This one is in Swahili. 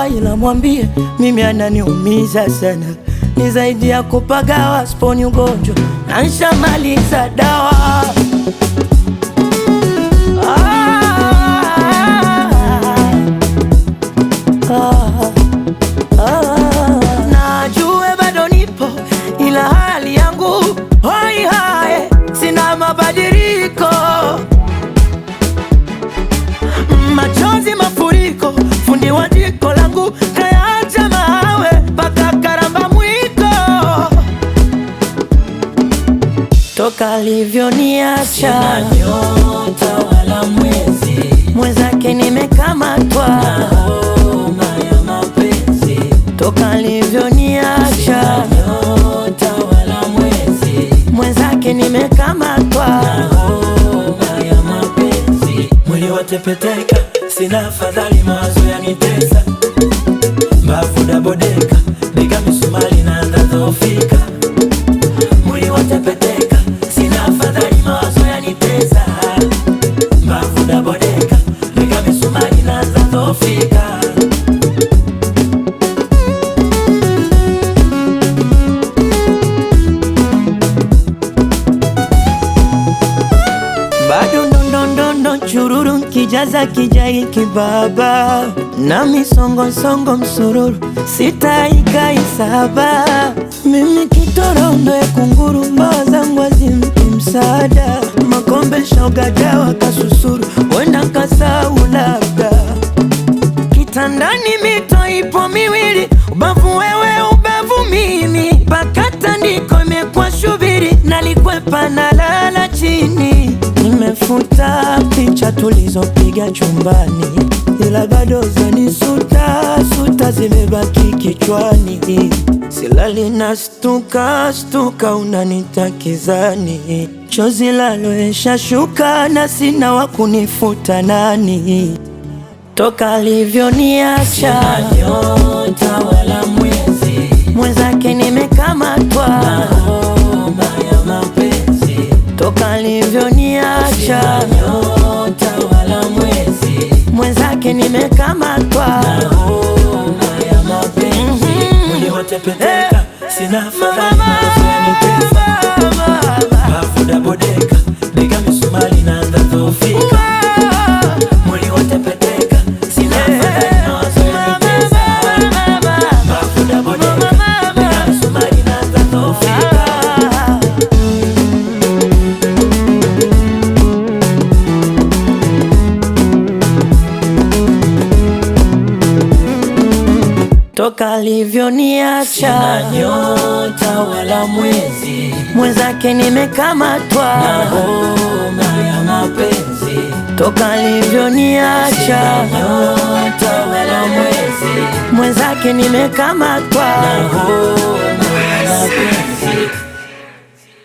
sawa, ila mwambie mimi ananiumiza sana, ni zaidi ya kupagawa, sponi ugonjwa na nshamaliza dawa. Ah, ah, najue bado nipo ila hali yangu hoi hae, sina mabadiliko, machozi mafuriko, fundi wa jiko langu kayaacha mawe mpaka karamba mwiko, toka alivyoniacha nyota wala mwezi mwenzake nimekamatwa, homa ya mapenzi toka alivyoniacha nyota wala mwezi mwenzake nimekamatwa, homa ya mapenzi mwili watepeteka sina afadhali mawazo yanitesa mbavu dabodeka nika misumari naanza dhofika mwili watepeteka sina afadhali mawazo yanitesa mbavu dabodeka nika misumari naanza dhofika bado ndondondondo chururu kijaza kijai kibaba na misongosongo msururu sitaikaisaba mimi kitorondoe kunguru mbawa zangu azimpi msaada makombe shogadawa kasusuru wenda kasau labda kitandani mito ipo miwili, ubavu wewe, ubavu mimi, mpaka tandiko imekuwa shubiri, nalikwepa na lala chini. Nimefuta picha tulizopiga chumbani, ila bado zanisuta suta zimebaki kichwani, silali na stuka stuka, unanitakizani chozi laloesha shuka na sina wa kunifuta nani toka alivyoniacha nyota wala mwezi mwenzake nimekamatwa, homa ya mapenzi toka alivyoniacha nyota wala mwezi mwenzake nimekamatwa, homa ya mapenzi mwili watepeteka sina afadhali mawazo yanitesa bafu dabodeka nika misumari naanza dhofika mwili watepeteka sina afadhali mawazo yanitesa bafu dabodeka nika misumari naanza dhofika toka alivyoniacha nyota wala mwezi mwenzake nimekamatwa, homa ya mapenzi toka alivyoniacha nyota wala mwezi mwenzake nimekamatwa. homa ya mapenzi